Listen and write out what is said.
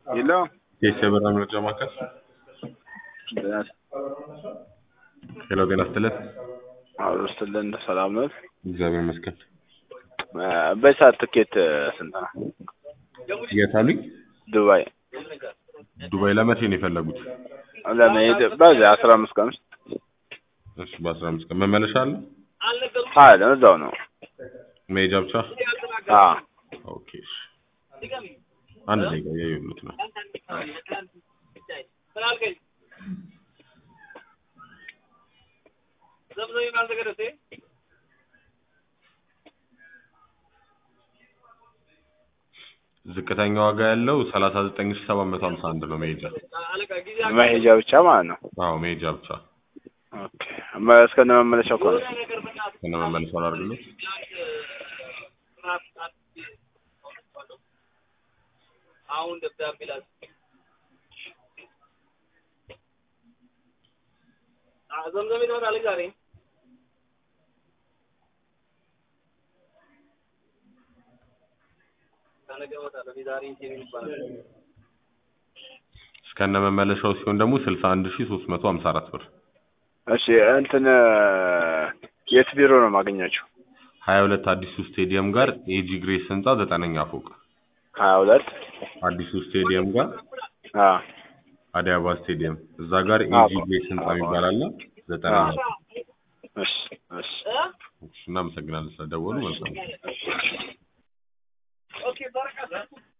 የለውም የሸበራ መረጃ ማዕከል ሄሎ፣ ጤና ይስጥልን። አብሮ ስትልን ሰላም ነው። እግዚአብሔር ይመስገን። በሰዓት ትኬት ስንት ነው? የት አሉኝ? ዱባይ ዱባይ ለመቼ ነው የፈለጉት? ለመሄድ በዚህ አስራ አምስት ቀን ውስጥ እሺ፣ በአስራ አምስት ቀን መመለሻ አለ? አለ እዛው ነው። መሄጃ ብቻ? አዎ ኦኬ። እሺ፣ አንድ ደቂቃ እያየሁት ነው። ዝቅተኛ ዋጋ ያለው ሰላሳ ዘጠኝ ሺህ ሰባት መቶ ሀምሳ አንድ ነው መሄጃ። መሄጃ ብቻ ማለት ነው። አዎ መሄጃ ብቻ ኦኬ መ- እስከነ መመለሻው እኮ ነው። ከነ መመለሻው አላደርግለት አሁን ደብዳቤ ላስ ዘምዘም ይኖራል ዛሬ ከነገ እወጣለሁ። ዛሬ ኢንቴሪዮ ይባላል። እስከነ መመለሻው ሲሆን ደግሞ ስልሳ አንድ ሺህ ሶስት መቶ ሀምሳ አራት ብር እሺ እንትን የት ቢሮ ነው የማገኛችሁ? ሀያ ሁለት አዲሱ ስቴዲየም ጋር ኤጂ ግሬስ ህንጻ ዘጠነኛ ፎቅ ሀያ ሁለት አዲሱ ስቴዲየም ጋር አዎ አዲስ አበባ ስቴዲየም እዛ ጋር አዎ። ኤጂ ግሬስ ህንጻ የሚባል አለ ዘጠነኛ ፎቅ። እሺ እሺ እሺ፣ እናመሰግናለን ስለደወሉ መልካም